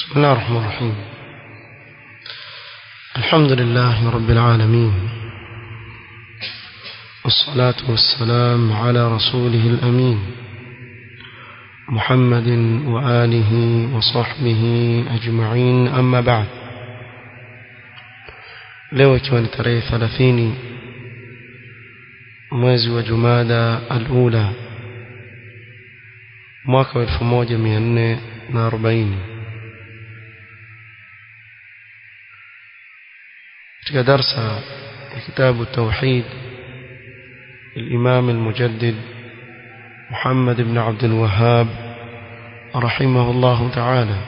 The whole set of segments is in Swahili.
بسم الله الرحمن الرحيم الحمد لله رب العالمين والصلاة والسلام على رسوله الأمين محمد وآله وصحبه أجمعين أما بعد leo ikiwa ni tarehe 30 mwezi wa Jumada al-Ula mwaka wa 1440 katika darsa ya kitabu tauhid الإمام المجدد محمد بن عبد الوهاب رحمه الله تعالى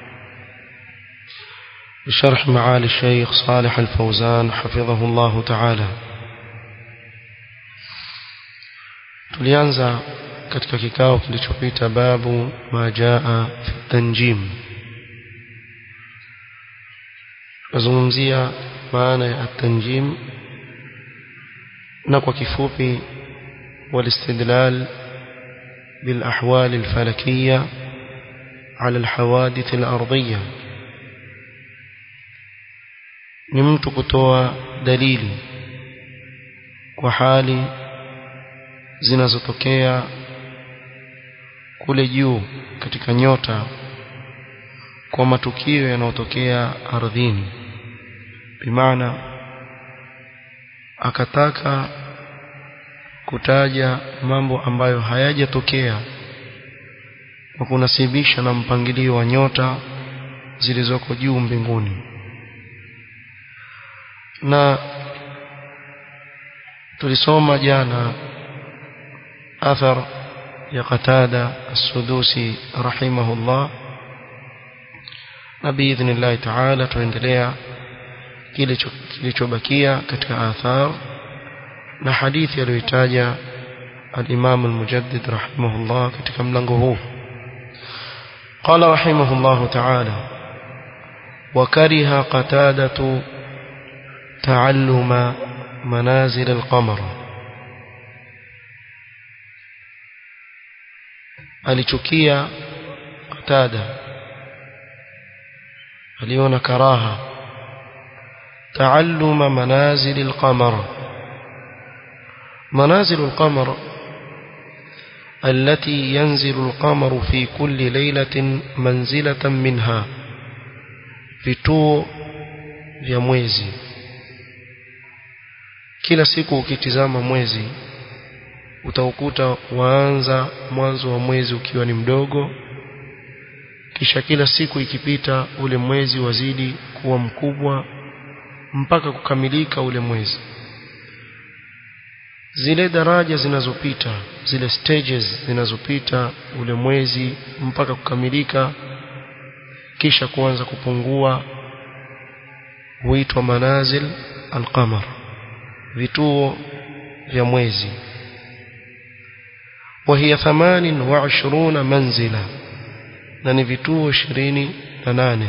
بشرح معالي الشيخ صالح الفوزان حفظه الله تعالى tulianza katika kikao kilichopita babu ma jaa fi tanjim tunazungumzia maana ya tanjim na kwa kifupi والاستدلال بالأحوال الفلكية على الحوادث الأرضية ni mtu kutoa dalili kwa hali zinazotokea kule juu katika nyota kwa matukio yanayotokea ardhini bimaana akataka kutaja mambo ambayo hayajatokea kwa kunasibisha na mpangilio wa nyota zilizoko juu mbinguni na tulisoma jana athar ya Qatada as-Sudusi rahimahullah na biidhnillah ta'ala tuendelea kile kilichobakia katika athar na hadithi aliyoitaja al-Imam al-Mujaddid rahimahullah katika mlango huu قال رحمه الله تعالى وكره قتادة تعلم منازل القمر alichukia qatada aliona karaha taalluma manazil alqamar منازل القمر التي ينزل القمر في كل ليلة منزلة منها vituo vya mwezi kila siku ukitizama mwezi utaukuta waanza mwanzo wa mwezi ukiwa ni mdogo kisha kila siku ikipita ule mwezi wazidi kuwa mkubwa mpaka kukamilika ule mwezi zile daraja zinazopita zile stages zinazopita ule mwezi mpaka kukamilika kisha kuanza kupungua huitwa manazil alqamar vituo vya mwezi وهي ثمان وعشرون منزلة نني vituo 28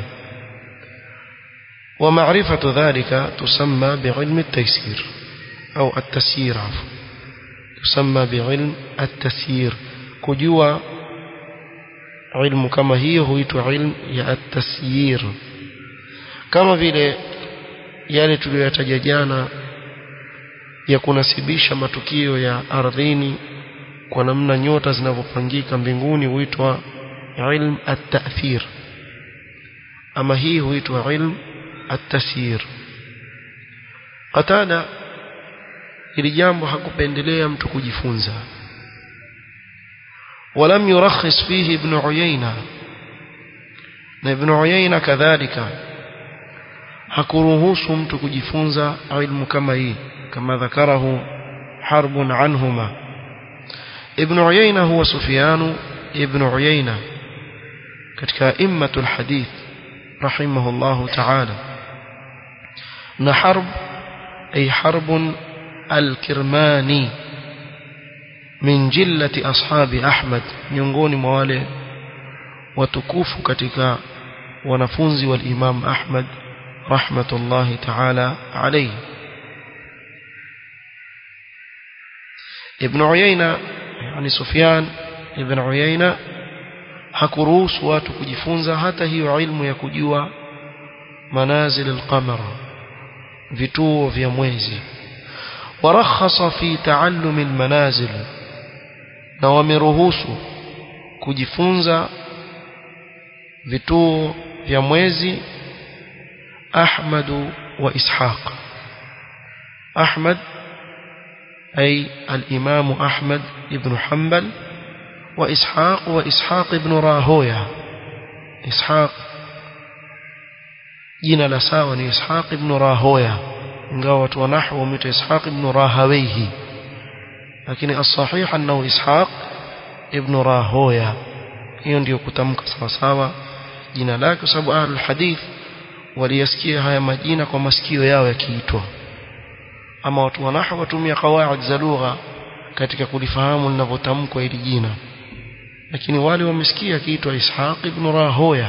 ومعرفة ذلك تسمى بعلم التيسير أو التسيير عفوا تسمى بعلم التسيير كجوا علم كما هي هو علم يا التسيير كما vile yale tuliyoyataja jana ya kunasibisha matukio ya ardhini kwa namna nyota zinavyopangika mbinguni huitwa ilm at-ta'thir ama hii huitwa ilm at-tasyir qatada ili jambo hakupendelea mtu kujifunza ولم يرخص فيه ابن عيينة na ibn Uyayna kadhalika hakuruhusu mtu kujifunza ilmu kama hii kama dhakarahu harbun anhuma ibn Uyayna huwa Sufyan ibn Uyayna katika immatul hadith rahimahullahu ta'ala na harb ay harbun al-kirmani min jillati ashabi Ahmad miongoni mwa wale watukufu katika wanafunzi wal Imam Ahmad rahmatullahi ta'ala alayhi Ibn Uyayna yani Sufyan ibn Uyayna hakuruhusu watu kujifunza hata hiyo ilmu ya kujua manazil al-qamar vituo vya mwezi warakhasa fi taallum al-manazil na wameruhusu kujifunza vituo vya mwezi Ahmad wa Ishaq Ahmad أي الإمام أحمد بن حنبل وإسحاق وإسحاق بن راهوية إسحاق جينا لساوى إسحاق بن راهوية ingawa ونحو ومت إسحاق بن راهويه لكن الصحيح أنه إسحاق ابن راهوية hiyo ndio kutamka sawa sawa jina lake kwa sababu ahlul hadith waliyasikia haya majina kwa masikio yao yakiitwa ama watu wa nahwu watumia qawaid za lugha katika kulifahamu linavyotamkwa hili jina lakini wale wamesikia kiitwa Ishaq ibn Rahoya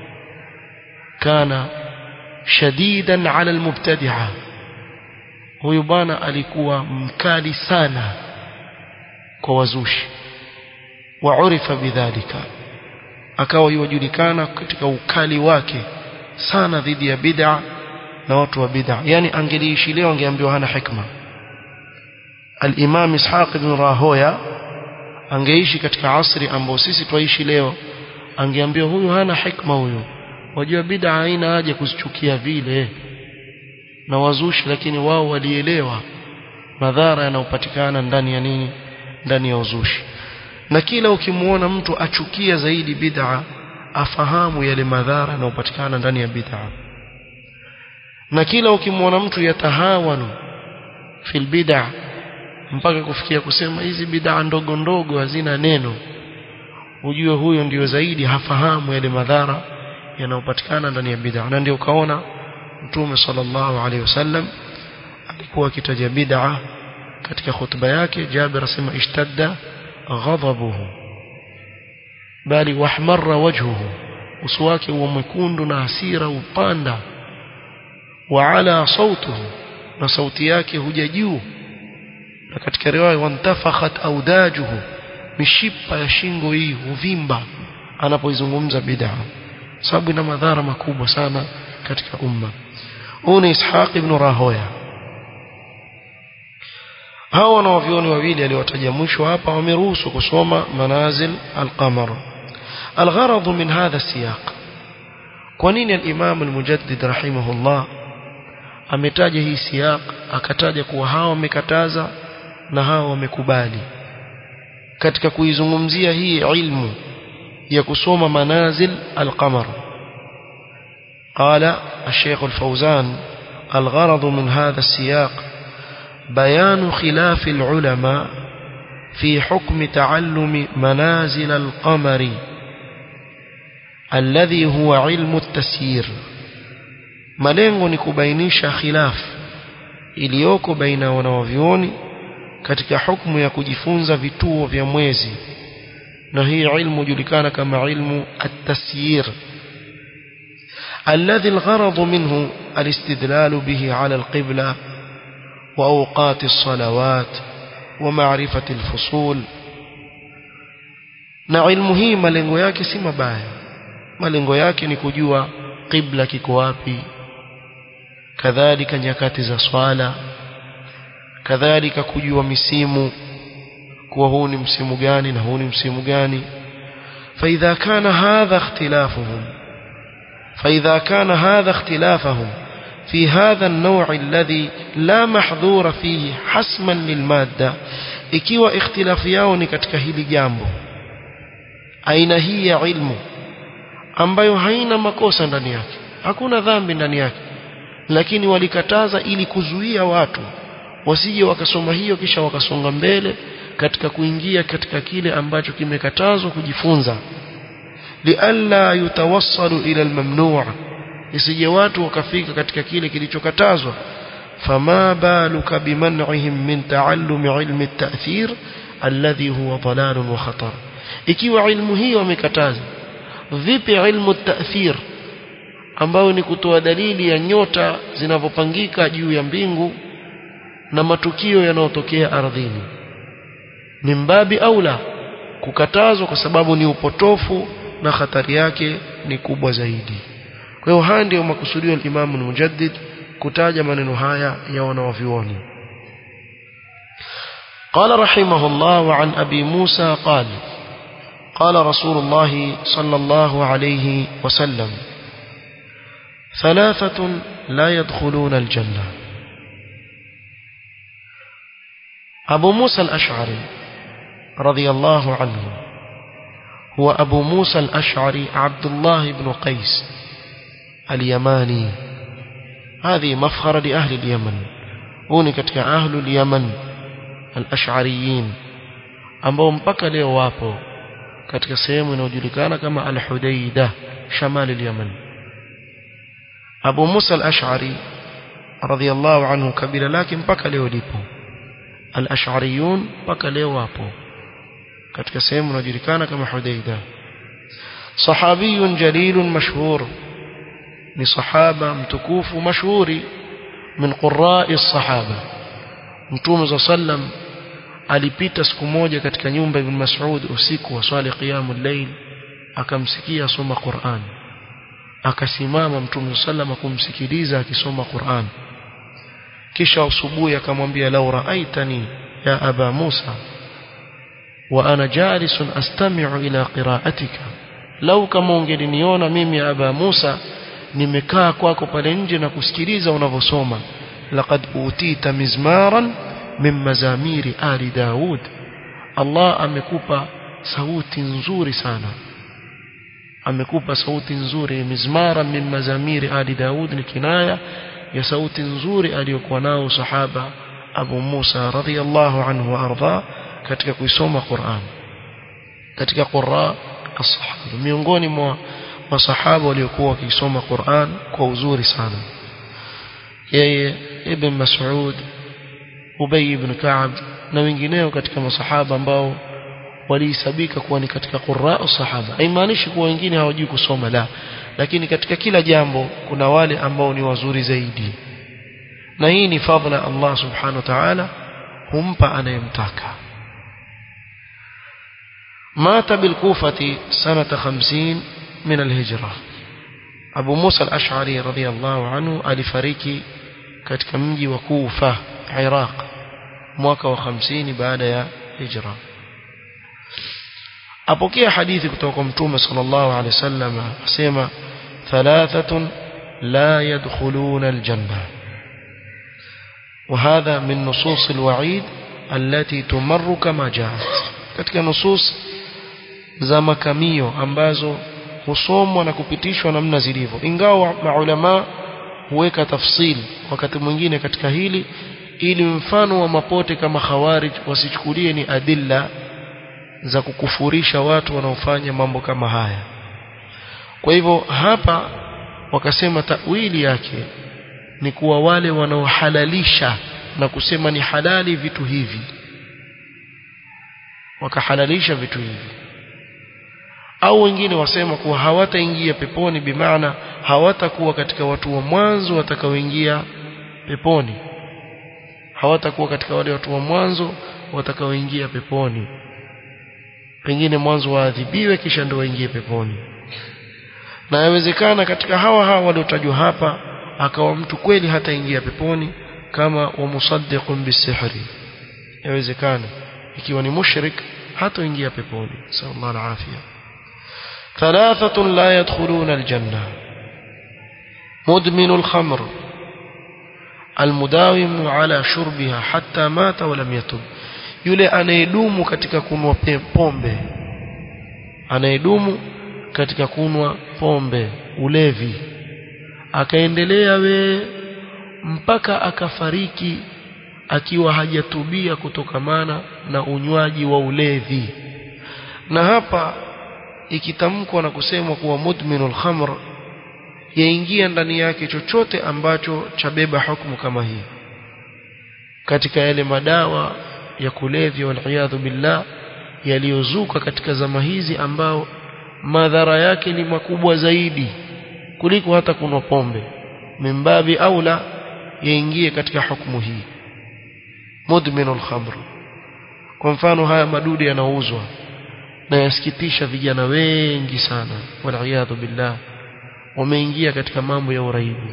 kana shadidan ala almubtadi'a huyu bwana alikuwa mkali sana kwa wazushi waurifa bidhalika akawa yujulikana katika ukali wake sana dhidi ya bid'a na watu wa bid'a yani angeliishi leo angeambiwa hana hikma al-Imam Ishaq ibn Rahoya angeishi katika asri ambao sisi twaishi leo angeambiwa huyu hana hikma huyu wajua bid'a haina haja kuzichukia vile na wazushi lakini wao walielewa madhara yanayopatikana ndani ya nini ndani ya uzushi na kila ukimuona mtu achukia zaidi bid'a afahamu yale madhara yanayopatikana ndani ya bid'a na kila ukimwona mtu yatahawanu fil bid'a mpaka kufikia kusema hizi bid'a ndogo ndogo hazina neno ujue huyo ndio zaidi hafahamu yale madhara yanayopatikana ndani ya bid'a na ndio ukaona mtume sallallahu alaihi wasallam alikuwa akitaja bid'a katika hutuba yake Jabir asema ishtadda ghadabuhu bali wahmarra wajhuhu uso wake huwa mwekundu na hasira upanda وعلى صوته na sauti yake huja juu na katika riwaya wantafakhat audajuhu mishipa ya shingo hii huvimba anapoizungumza bid'a sababu ina madhara makubwa sana katika umma huu ni Ishaq ibn Rahoya hao wanaovioni wawili aliwataja mwisho hapa wameruhusu kusoma manazil al-qamar الغرض من هذا السياق kwa nini al-Imam al-Mujaddid rahimahullah ametaja hii siyaq akataja kuwa hawa wamekataza na hawa wamekubali katika kuizungumzia hii ilmu ya kusoma manazil al-qamar قال الشيخ الفوزان الغرض من هذا السياق بيان خلاف العلماء في حكم تعلم منازل القمر الذي هو علم التسيير malengo ni kubainisha khilaf iliyoko baina wanawavyoni katika hukumu ya kujifunza vituo vya mwezi na hii ilmu julikana kama ilmu at-tasyir الذي الغرض منه الاستدلال به على القبلة وأوقات الصلوات ومعرفة الفصول na ilmu hii malengo yake si mabaya malengo yake ni kujua qibla kiko wapi kadhalika nyakati za swala kadhalika kujua misimu kuwa huu ni msimu gani na huu ni msimu gani فإذا كان هذا اختلافهم فإذا كان هذا اختلافهم في هذا النوع الذي لا محظور فيه حسما للمادة ikiwa ikhtilafu yao ni katika hili jambo aina hii ya ilmu ambayo haina makosa ndani yake hakuna dhambi ndani yake lakini walikataza ili kuzuia watu wasije wakasoma hiyo kisha wakasonga mbele katika kuingia katika kile ambacho kimekatazwa kujifunza lialla yutawassalu ila almamnu' isije watu wakafika katika kile kilichokatazwa fama baluka biman'ihim min ta'allum ilmi at-ta'thir alladhi huwa dalal wa khatar ikiwa ilmu hiyo wamekataza vipi ilmu at-ta'thir ambayo ni kutoa dalili ya nyota zinavyopangika juu ya mbingu na matukio yanayotokea ardhini ni mbabi aula kukatazwa kwa sababu ni upotofu na hatari yake ni kubwa zaidi kwa hiyo haya ndio makusudio ya Imam al-Mujaddid kutaja maneno haya ya wanawavyuoni قال رحمه الله وعن أبي موسى قال قال رسول الله صلى الله عليه وسلم ثلاثة لا يدخلون الجنة أبو موسى الأشعري رضي الله عنه هو أبو موسى الأشعري عبد الله بن قيس اليماني هذه مفخرة لأهل اليمن هوني كتك أهل اليمن الأشعريين ambao mpaka leo wapo katika sehemu inayojulikana kama Al-Hudaida shamali al-Yaman Abu Musa al-Ash'ari radhiyallahu anhu kabila lake mpaka leo lipo al-Ash'ariyun mpaka leo wapo katika sehemu inayojulikana kama Hudaida sahabiyun jalilun mashhur ni sahaba mtukufu mashuhuri min qurra'i as-sahaba Mtume sallam alipita siku moja katika nyumba ibn Mas'ud usiku wa swali qiyamul layl akamsikia asoma Qur'an akasimama Mtume sallam kumsikiliza akisoma Qur'an kisha asubuhi akamwambia law ra'aitani ya aba Musa wa ana jalisun astami'u ila qira'atika lau kama ungeliniona mimi aba Musa nimekaa kwako pale nje na kusikiliza unavyosoma laqad utita mizmaran min mazamiri ali Daud Allah amekupa sauti nzuri sana amekupa sauti nzuri mizmara min mazamiri ali Daud ni kinaya ya sauti nzuri aliyokuwa nao sahaba Abu Musa radhiyallahu anhu wa arda katika kuisoma Qur'an katika qurra as-sahaba miongoni mwa masahaba waliokuwa wakisoma Qur'an kwa uzuri sana yeye ibn Mas'ud Ubay ibn Ka'ab na wengineo katika masahaba ambao walihesabika kuwa ni katika qurra sahaba haimaanishi kuwa wengine hawajui kusoma la lakini katika kila jambo kuna wale ambao ni wazuri zaidi na hii ni fadhila Allah subhanahu wa ta'ala humpa anayemtaka مات بالكوفة سنة خمسين من الهجرة أبو موسى الأشعري رضي الله عنه alifariki katika mji wa Kufa Iraq mwaka wa 50 baada ya hijra apokea hadithi kutoka kwa mtume sallallahu alaihi wasallam asema thalathatun la yadkhuluna aljanna وهذا من نصوص الوعيد التي تمر كما جاءت katika nusus za makamio ambazo husomwa na kupitishwa namna zilivyo ingawa maulama huweka tafsil wakati mwingine katika hili ili mfano wa mapote kama khawarij wasichukulie ni adilla za kukufurisha watu wanaofanya mambo kama haya kwa hivyo hapa wakasema tawili yake ni kuwa wale wanaohalalisha na kusema ni halali vitu hivi wakahalalisha vitu hivi au wengine wasema kuwa hawataingia peponi bimaana hawatakuwa katika watu wa mwanzo watakaoingia peponi hawatakuwa katika wale watu wa mwanzo watakaoingia peponi pengine mwanzo waadhibiwe kisha ndio waingie peponi na yawezekana katika hawa hawa waliotajwa hapa akawa mtu kweli hataingia peponi kama wa musaddiqun bisihri yawezekana ikiwa ni mushrik hatoingia peponi sallallahu alaihi afia ثلاثة لا يدخلون الجنة مدمن الخمر المداوم على شربها حتى مات ولم يتب yule anayedumu katika kunwa pombe anayedumu katika kunwa pombe ulevi akaendelea we mpaka akafariki akiwa hajatubia kutokamana na unywaji wa ulevi na hapa ikitamkwa na kusemwa kuwa mudminul khamr yaingia ndani yake chochote ambacho chabeba hukumu kama hii katika yale madawa ya kulevya waliyadhu billah yaliyozuka katika zama hizi ambao madhara yake ni makubwa zaidi kuliko hata kunwa pombe mimbabi aula yaingie katika hukumu hii mudminul khamr kwa mfano haya madude yanauzwa na yasikitisha vijana wengi sana waliyadhu billah wameingia katika mambo ya uraibu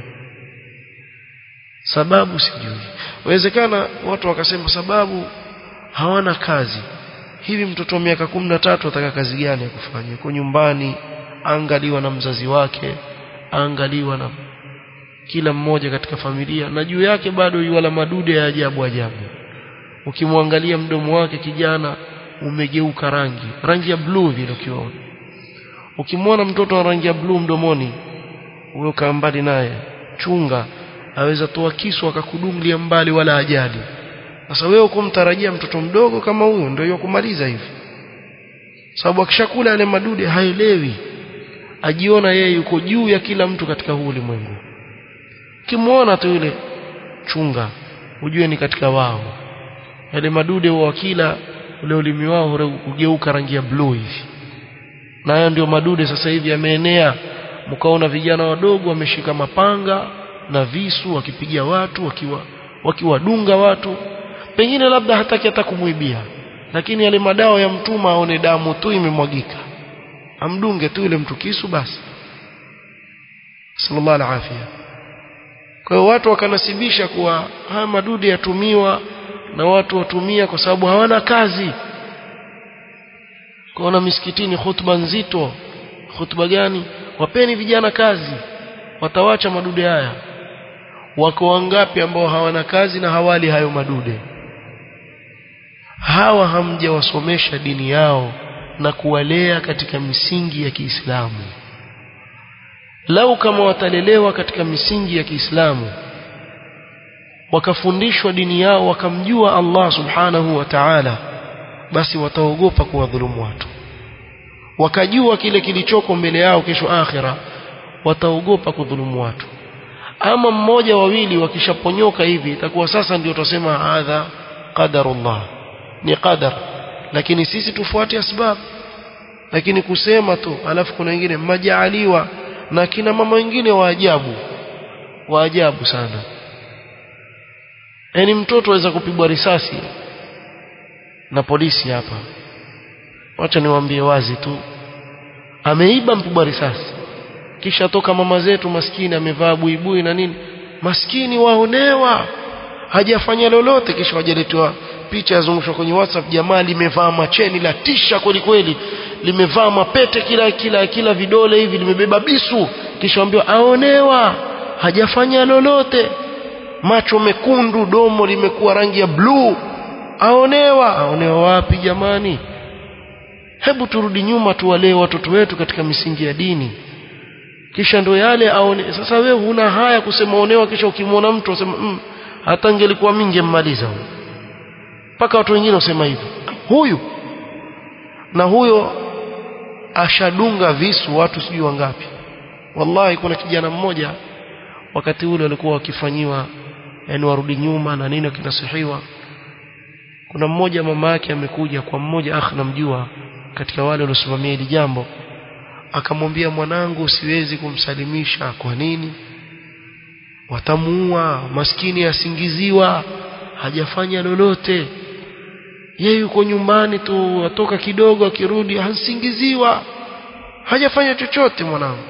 sababu sijui wawezekana watu wakasema sababu hawana kazi hivi mtoto wa miaka kumi na tatu ataka kazi gani ya kufanya yuko nyumbani angaliwa na mzazi wake angaliwa na kila mmoja katika familia na juu yake bado yuwala madude ya ajabu ajabu ukimwangalia mdomo wake kijana umegeuka rangi rangi ya blue vile ukiona ukimwona mtoto wa rangi ya blue mdomoni huyo kaa mbali naye chunga aweza toa kisu akakudungulia mbali wala ajali sasa wewe ukumtarajia mtoto mdogo kama huyo ndio yokumaliza hivi sababu akishakula yale madude haelewi ajiona yeye yuko juu ya kila mtu katika huu ulimwengu kimwona tu yule chunga ujue ni katika wao yale madude wa kila ule ulimi wao ugeuka rangi ya blue hivi na hayo ndio madude sasa hivi yameenea mkaona vijana wadogo wameshika mapanga na visu wakipigia watu wakiwa wakiwadunga watu pengine labda hataki hata kumwibia lakini yale madawa ya mtuma aone damu tu imemwagika amdunge tu yule mtu kisu basi sallallahu alaihi afia kwa hiyo watu wakanasibisha kuwa haya madude yatumiwa na watu watumia kwa sababu hawana kazi kuona misikitini hutuba nzito hutuba gani wapeni vijana kazi watawacha madude haya wako wangapi ambao hawana kazi na hawali hayo madude hawa hamjawasomesha dini yao na kuwalea katika misingi ya Kiislamu lau kama watalelewa katika misingi ya Kiislamu wakafundishwa dini yao wakamjua Allah subhanahu wa ta'ala basi wataogopa kuwadhulumu watu wakajua kile kilichoko mbele yao kesho akhira wataogopa kudhulumu watu ama mmoja wawili wakishaponyoka hivi itakuwa sasa ndio tutasema hadha qadarullah ni qadar lakini sisi tufuate asbab lakini kusema tu alafu kuna wengine majaaliwa na kina mama wengine wa ajabu wa ajabu sana yani mtoto aweza kupigwa risasi na polisi hapa wacha niwaambie wazi tu ameiba mpigwa risasi kisha toka mama zetu maskini amevaa buibui na nini maskini waonewa hajafanya lolote kisha wajaletwa picha yazungushwa kwenye WhatsApp jamaa limevaa macheni la tisha kweli kweli limevaa mapete kila kila kila vidole hivi limebeba bisu kisha ambiwa aonewa hajafanya lolote macho mekundu domo limekuwa rangi ya bluu aonewa aonewa wapi jamani hebu turudi nyuma tuwalee watoto wetu katika misingi ya dini kisha ndo yale aone sasa wewe huna haya kusema onewa kisha ukimwona mtu usema mm, hata ingelikuwa mingi mmaliza huyo mpaka watu wengine wasema hivyo huyu na huyo ashadunga visu watu sijui wangapi wallahi kuna kijana mmoja wakati ule walikuwa wakifanyiwa yani warudi nyuma na nini wakinasihiwa kuna mmoja mama yake amekuja kwa mmoja akh namjua katika wale waliosimamia hili jambo akamwambia mwanangu siwezi kumsalimisha kwa nini watamuua maskini asingiziwa hajafanya lolote yeye yuko nyumbani tu atoka kidogo akirudi hasingiziwa hajafanya chochote mwanangu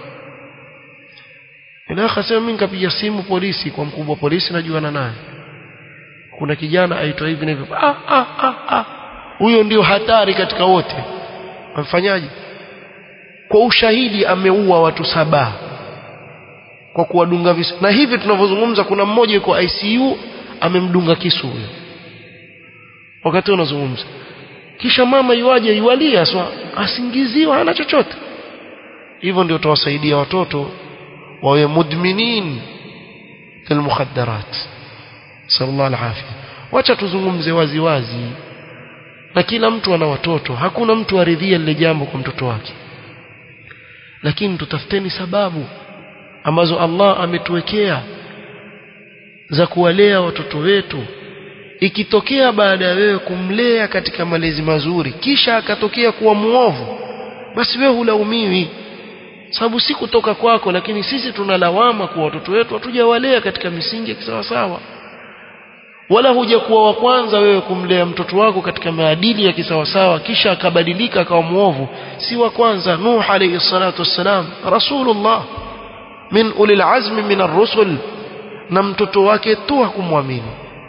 ila akasema mimi nikapiga simu polisi kwa mkubwa polisi najuana naye kuna kijana aitwa hivi na hivi ah ah ah ah huyo ndio hatari katika wote amfanyaje kwa ushahidi ameua watu saba kwa kuwadunga visu na hivi tunavyozungumza kuna mmoja yuko ICU amemdunga kisu huyo wakati unazungumza kisha mama yuaje yualia swa asingiziwa hana chochote hivyo ndio tutawasaidia watoto wawe mudminin lilmukhaddarat sallallahu alaihi wacha tuzungumze wazi wazi na kila mtu ana watoto hakuna mtu aridhia lile jambo kwa mtoto wake lakini tutafuteni sababu ambazo Allah ametuwekea za kuwalea watoto wetu ikitokea baada ya wewe kumlea katika malezi mazuri kisha akatokea kuwa muovu basi wewe hulaumiwi sababu si kutoka kwako lakini sisi tunalawama kwa watoto wetu hatujawalea katika misingi ya kisawasawa wala hujakuwa wa kwanza wewe kumlea mtoto wako katika maadili ya kisawasawa kisha akabadilika akawa muovu si wa kwanza nuh alayhi salatu wassalam rasulullah min ulil azmi min ar-rusul na mtoto wake tu hakumwamini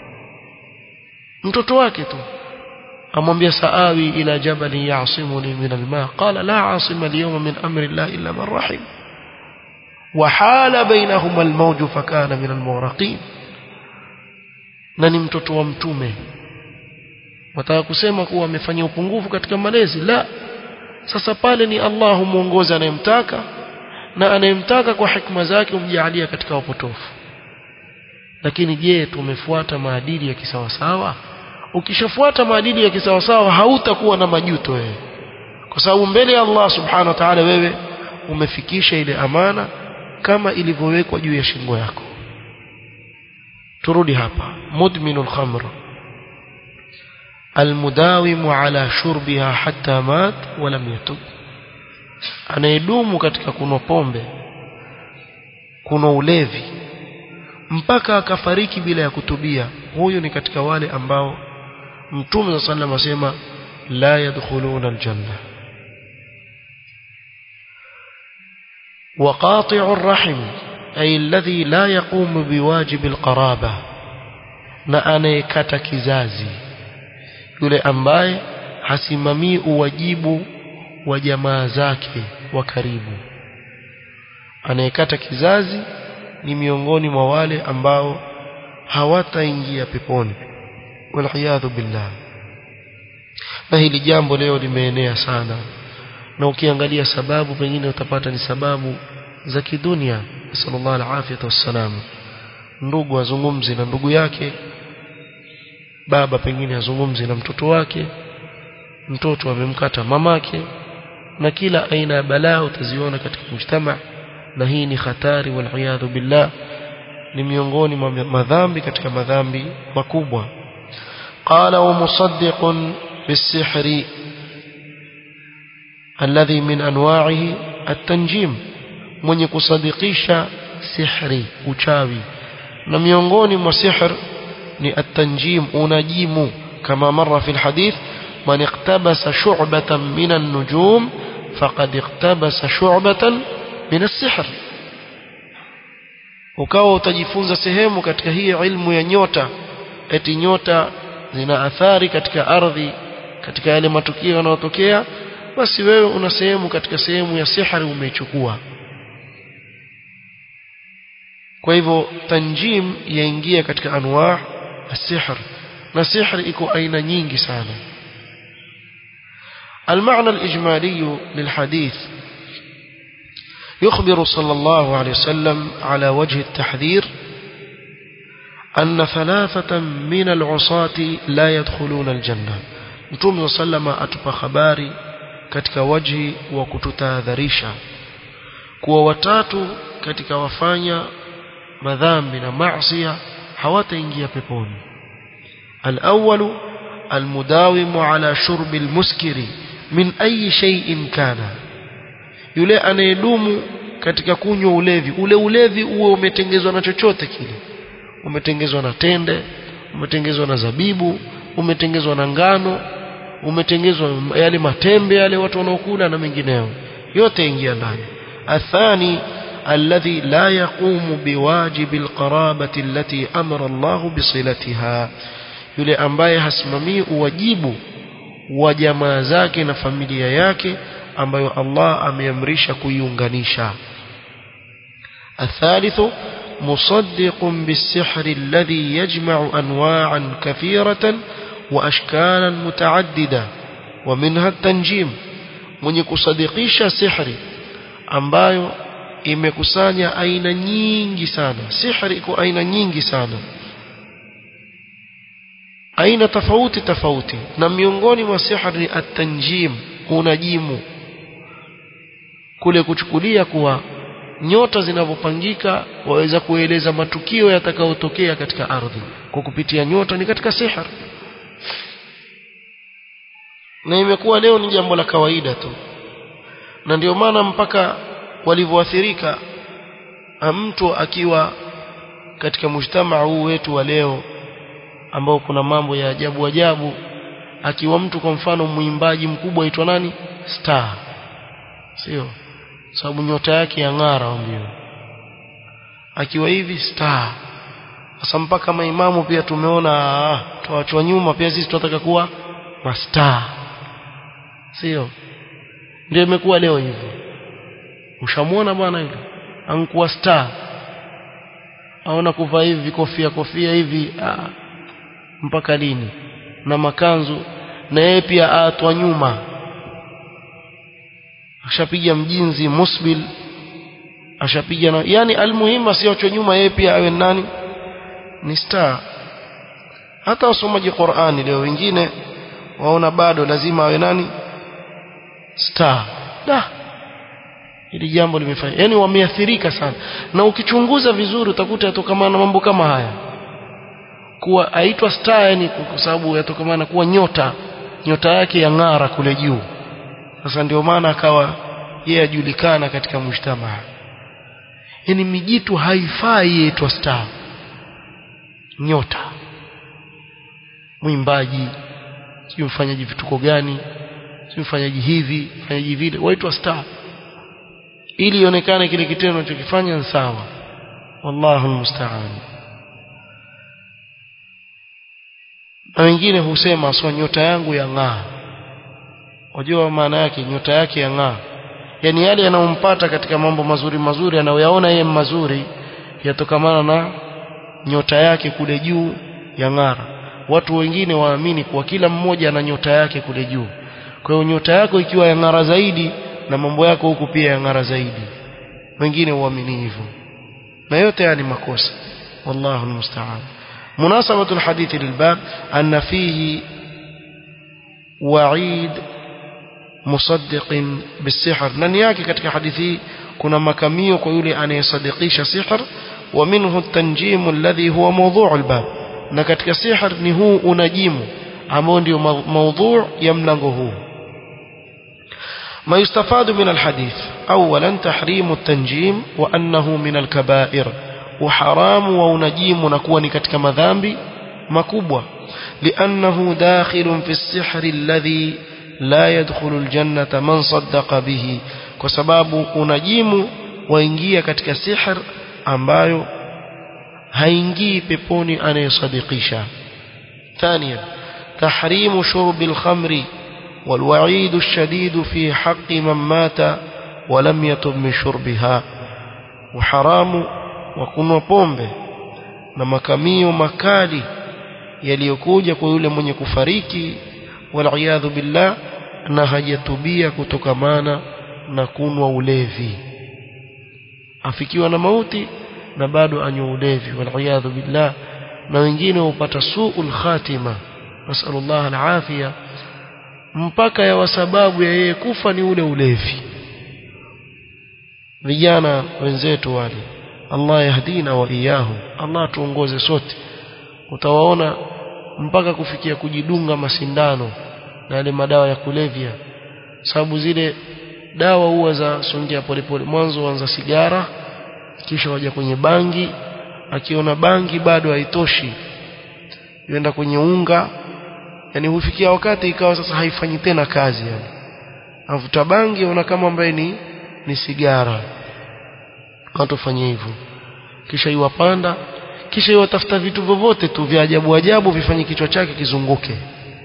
mtoto wake tu amwambia saawi ila jabali ya'simuni min alma qala la asima al-yawma min amri Allah illa man rahim وحال بينهما الموج فكان من المغرقين na ni mtoto wa mtume wataka kusema kuwa amefanya upungufu katika malezi la sasa pale ni Allah humuongoza anayemtaka na anayemtaka kwa hikma zake umjalia katika upotofu lakini je tumefuata maadili ya kisawasawa ukishafuata maadili ya kisawasawa hautakuwa na majuto wewe kwa sababu mbele ya Allah subhanahu wa ta'ala wewe umefikisha ile amana kama ilivyowekwa juu ya shingo yako turudi hapa mudminul khamr almudawimu ala shurbiha hatta mat wa lam yatub anayedumu katika kunwa pombe kuna ulevi mpaka akafariki bila ya kutubia huyu ni katika wale ambao mtume صلى الله عليه asema la yadkhuluna aljanna وقاطع الرحم أي الذي لا يقوم بواجب القرابة na anayekata kizazi yule ambaye hasimamii uwajibu wa jamaa zake wa karibu anayekata kizazi ni miongoni mwa wale ambao hawataingia peponi waliyadhu billah na hili jambo leo limeenea sana na ukiangalia sababu pengine utapata ni sababu za kidunia sallallahu alaihi wasallam ndugu azungumzi na ndugu yake baba pengine azungumzi na mtoto wake mtoto amemkata mamake na kila aina ya balaa utaziona katika mujtama na hii ni hatari waliyadhu billah ni miongoni mwa madhambi katika madhambi makubwa qala wa musaddiqun bisihri alladhi min anwa'ihi at-tanjim mwenye kusadikisha sihri uchawi na miongoni mwa sihr ni at-tanjim unajimu kama marra fi al-hadith man iqtabasa shu'batan min an-nujum faqad iqtabasa shu'batan min as-sihr ukawa utajifunza sehemu katika hii ilmu ya nyota eti nyota zina athari katika ardhi katika yale matukio yanayotokea basi wewe una sehemu katika sehemu ya sihri umeichukua kwa hivyo tanjim yaingia katika anwaa السحر na sihr iko aina nyingi sana المعنى الإجمالي للحديث يخبر صلى الله عليه وسلم على وجه التحذير أن ثلاثة من العصاة لا يدخلون الجنة متوم صلى الله عليه وسلم أتبى خباري katika waji wa kututahadharisha kuwa watatu katika wafanya madhambi na maasi hawataingia peponi الأول المداوم على شرب المسكر من أي شيء كان yule anayedumu katika kunywa ulevi ule ulevi uwe umetengezwa na chochote kile umetengezwa na tende umetengezwa na zabibu umetengezwa na ngano umetengezwa yale matembe yale watu wanaokula na mengineo yote ingia ndani athani الذي لا يقوم بواجب القرابة التي أمر الله بصلتها yule ambaye hasimamii uwajibu wa jamaa zake na familia yake ambayo Allah ameamrisha kuiunganisha الثالث مصدق بالسحر الذي يجمع أنواعا كثيرة وأشكالا متعددة ومنها التنجيم من يكصدقيش سحر ambayo imekusanya aina nyingi sana sihri iko aina nyingi sana aina tofauti tofauti na miongoni mwa sihri ni at-tanjim unajimu kule kuchukulia kuwa nyota zinavyopangika waweza kueleza matukio yatakayotokea katika ardhi kwa kupitia nyota ni katika sihri na imekuwa leo ni jambo la kawaida tu na ndio maana mpaka walivyoathirika mtu akiwa katika mujtamaa huu wetu wa leo ambao kuna mambo ya ajabu ajabu akiwa mtu kwa mfano mwimbaji mkubwa aitwa nani star sio sababu nyota yake ya ng'ara ambio akiwa hivi star sasa mpaka maimamu pia tumeona ah, tuachwa nyuma pia sisi tunataka kuwa mastar sio ndio imekuwa leo hivyo ushamuona bwana yule ankuwa star aona kuvaa hivi vikofia kofia hivi ah, mpaka lini na makanzu na yeye pia aatwa nyuma ashapiga mjinzi musbil ashapiga na yani almuhimu asiachwe nyuma yeye pia awe nani ni star hata wasomaji Qur'ani leo wengine waona bado lazima awe nani star da hili jambo limefanya yani wameathirika sana na ukichunguza vizuri utakuta yatokamana na mambo kama haya kuwa aitwa star yani kwa sababu yatokamana kuwa nyota nyota yake ya ng'ara kule juu sasa ndio maana akawa yeye ajulikana katika mujtamaa yani mijitu haifai yaitwa star nyota mwimbaji sio mfanyaji vituko gani sio mfanyaji hivi mfanyaji vile waitwa star ili ionekane kile kitendo unachokifanya ni sawa wallahu musta'an na wengine husema sio nyota yangu ya ng'aa wajua maana yake nyota yake ya ng'aa yani yale yanayompata katika mambo mazuri mazuri anayoyaona yeye mazuri yatokamana na nyota yake kule juu ya ng'ara watu wengine waamini kuwa kila mmoja ana nyota yake kule juu kwa hiyo nyota yako ikiwa ya ng'ara zaidi na mambo yako huku pia ya ng'ara zaidi wengine huamini hivyo na yote haya ni makosa wallahu almusta'an مناسبة الحديث للباب أن فيه وعيد مصدق بالسحر نن yake katika hadithi kuna makamio kwa yule anayesadikisha sihr ومنه التنجيم الذي هو موضوع الباب na katika sihr ni huu unajimu ambao ndio موضوع ya mlango huu ما يستفاد من الحديث أولا تحريم التنجيم وأنه من الكبائر وحرام ونجيم نكون كتك مذنب مكبوة لأنه داخل في السحر الذي لا يدخل الجنة من صدق به وسباب unajimu waingia katika sihr ambayo haingii peponi anayesadikisha ثانيا تحريم شرب الخمر والوعيد الشديد في حق من مات ولم يتب من شربها وحرام وكنwa pombe na makamio makali yaliyokuja kwa yule mwenye kufariki waliyadhu billah na hajatubia kutokamana na kunwa ulevi afikiwa na mauti na bado anywa ulevi waliyadhu billah na wengine hupata suul khatima nasallallahu alafia mpaka ya wasababu ya yeye kufa ni ule ulevi vijana wenzetu wale Allah yahdina wa iyahu Allah tuongoze sote utawaona mpaka kufikia kujidunga masindano na yale madawa ya kulevya sababu zile dawa huwa za songea polepole mwanzo wanza sigara kisha waja kwenye bangi akiona bangi bado haitoshi yenda kwenye unga yani hufikia wakati ikawa sasa haifanyi tena kazi yani avuta bangi ona kama ambaye ni ni sigara watu fanye hivyo kisha iwapanda kisha iwatafuta vitu vyovyote tu vya ajabu ajabu vifanye kichwa chake kizunguke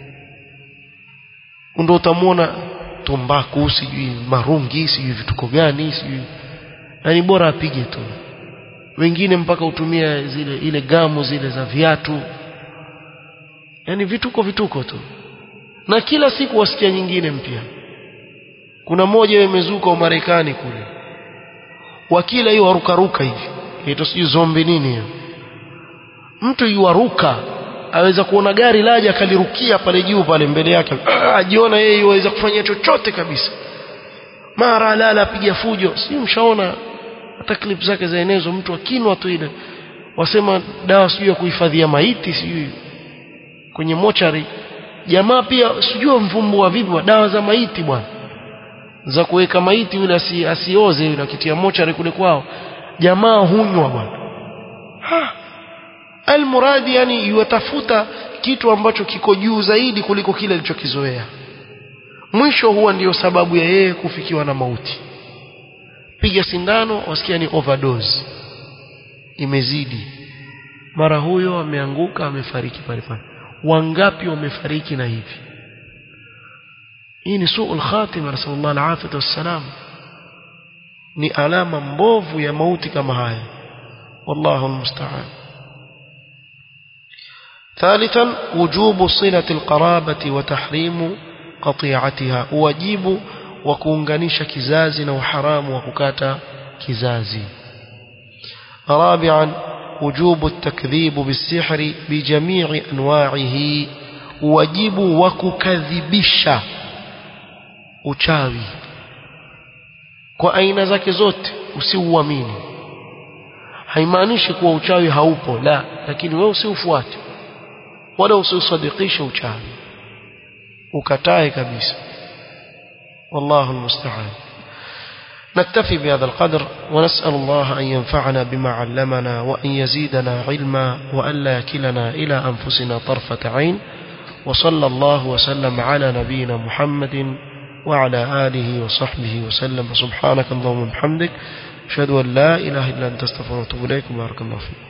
ndio utamwona tumbaku sijui marungi sijui vituko gani sijui yani bora apige tu wengine mpaka utumia zile ile gamu zile za viatu yani vituko vituko tu na kila siku wasikia nyingine mpya kuna moja imezuka Marekani kule wakila hiyo warukaruka hivi inaitwa sijui zombi nini hiyo mtu yuaruka aweza kuona gari laja akalirukia pale juu pale mbele yake ajiona yeye yuweza kufanya chochote kabisa mara lala apiga fujo si mshaona hata clip zake zaenezwa mtu akinwa tu ile wasema dawa sijui ya kuhifadhia maiti sijui kwenye mochari jamaa pia sijui mvumbua vipi wa dawa za maiti bwana za kuweka maiti yule asi, asioze yule akitia mochari kule kwao jamaa hunywa bwana almuradi yani yuatafuta kitu ambacho kiko juu zaidi kuliko kile alichokizoea mwisho huwa ndiyo sababu ya yeye kufikiwa na mauti piga sindano wasikia ni overdose imezidi mara huyo ameanguka amefariki pale pale wangapi wamefariki na hivi hii ni suul khatima nasallallahu alafiyata wassalam ni alama mbovu ya mauti kama haya wallahu almusta'an ثالثا وجوب صلة القرابة وتحريم قطيعتها واجب وكunganisha kizazi na uharamu wa kukata kizazi رابعا وجوب التكذيب بالسحر بجميع انواعه واجب وككذبisha uchawi kwa aina zake zote usiuamini haimaanishi kuwa uchawi haupo la lakini wewe usiufuate wala usiusadikishe uchawi ukatae kabisa والله المستعان نكتفي بهذا القدر ونسأل الله أن ينفعنا بما علمنا وأن يزيدنا علما وأن لا يكلنا إلى أنفسنا طرفة عين وصلى الله وسلم على نبينا محمد وعلى آله وصحبه وسلم سبحانك اللهم وبحمدك أشهد أن لا إله إلا أنت استغفرك وأتوب إليك بارك الله فيك